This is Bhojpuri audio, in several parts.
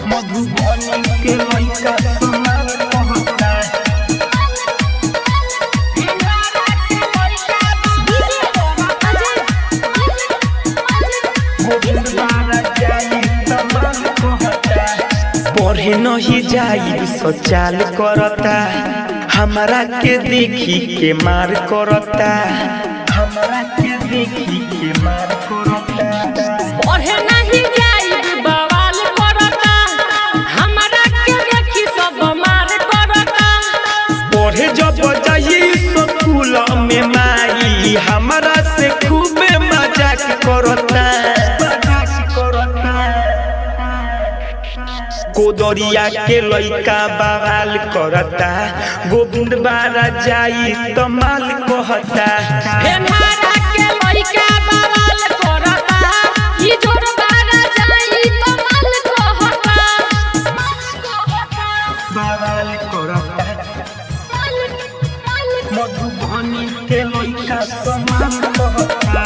मधुबनी के लइका समाल कहता पढ़े नहीं जाई सचाल करता हमरा के देखी के मार करता हमरा के देखी के मार करता पढ़े नहीं जाई बवाल करता हमरा के देखी सब मार करता पढ़े जब जाई स्कूल में माई हमरा से खूबे मजाक करता कोदरिया के लइका बवाल करता गोविंद बारा जाई तमाल कहता हेनहारा के लइका बवाल करता ई जोर बारा जाई तो माल कहता बवाल करता मधुबनी के लइका समान कहता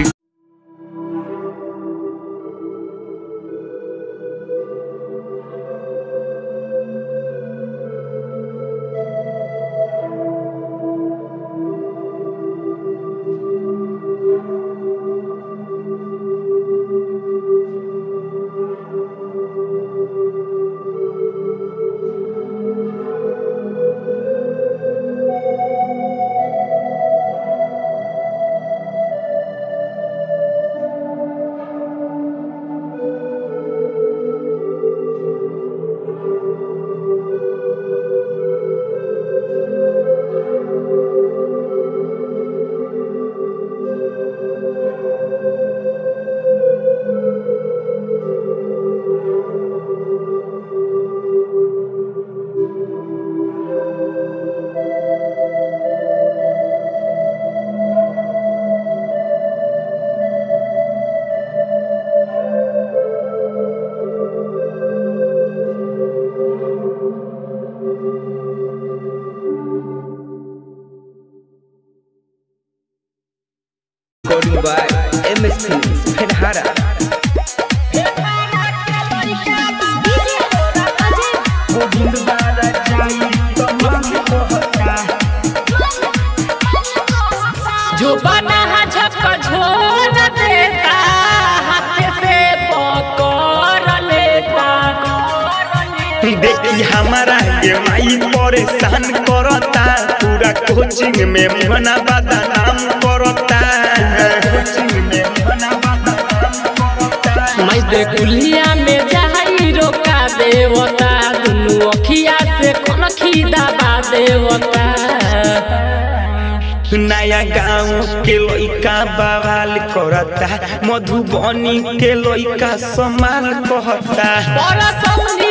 Recording by MS Films, Penhara. Govind बारा जाई तमाल कहता जो बना झपका झोर देता हाथ से पकड़ लेता देखी हमारा ये माई परेशान करता पूरा कोचिंग में मना बदनाम करता कोचिंग में मना बदनाम करता मैं बेकुलिया में जाई रोका देवता दुनु अखिया से कनखी दबा देवता नया गांव के लइका बवाल करता मधुबनी के लइका समाल कहता बड़ा सौनी